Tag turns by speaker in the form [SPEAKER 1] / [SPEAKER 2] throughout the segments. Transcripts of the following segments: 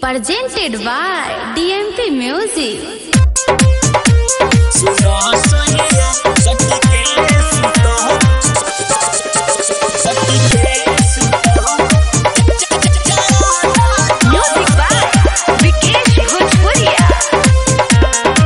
[SPEAKER 1] presented by DMP Music.
[SPEAKER 2] सुनो सोनिया सखी के सुतो सखी के सुतो
[SPEAKER 1] Music by Vikesh Bhojpuria.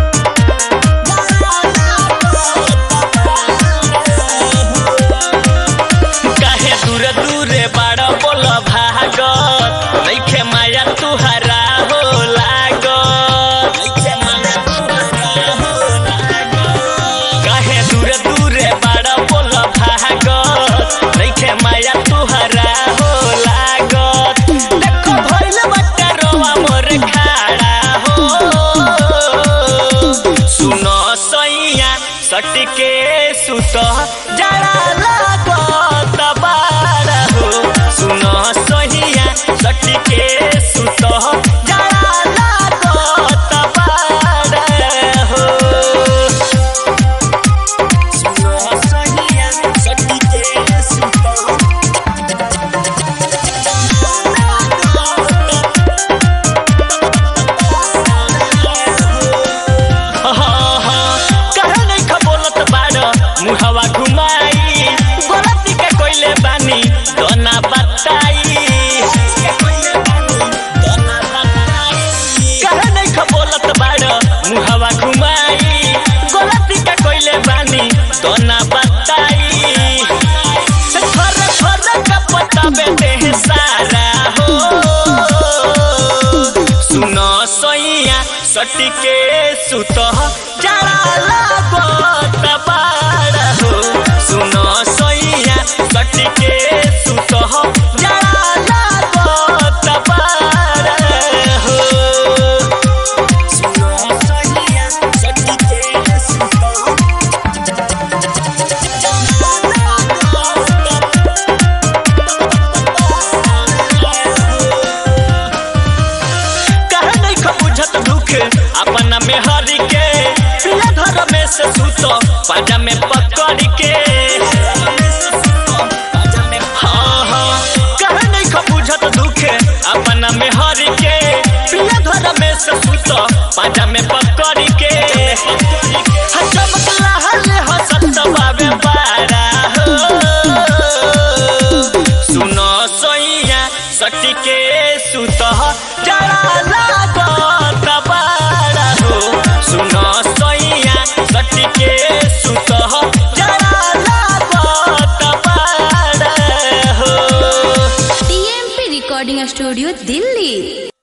[SPEAKER 2] काहे दूर दूरे बड़ बोल भागत नइखे माया तुहरा हो लागत नइखे माया तुहरा हो लागत काहे दूर दूरे बड़ बोल भागत नइखे माया तुहरा हो लागत देखो भइल बट्टा रोवा मोर खाड़ा हो सुनो सैया सटके सुत जरा लागत बाड़ा हो सुनो सैया सटके सुत जरा लागत बाड़ा हो सुनो सैया सटके सुत कहे नहीं खबोलत बाड़ मुहवा घुमाई गलती के कोइले बानी तो ना बताई कहे नहीं खबोलत बाड़ मुहवा घुमाई गलती के कोइले बानी तो ना बताई थर थर का पता बेटे है सारा हो सुनो सैया सटके सुत जरा लागत बाड़ा हो सुनो सैया सटके सुत जरा लागत बाड़ा हो सुनो सैया सटके सुत कहे नहीं खबुझत दुख अपना में हरि के पिया घर में से सुतो पाजा में पकड़ के हाँ, हाँ, कहे नहीं खबुझत दुख अपना में हरि के पिया घर में से सुतो पाजा में पकड़ के हाँ, चमकला हले हसत बाबे बारा हो सुनो सैया सटके सुत जरा लागत बाड़ा हो सुनो सैया सटके सुत जरा लागत बाड़ा हो
[SPEAKER 1] DMP Recording Studio, Delhi.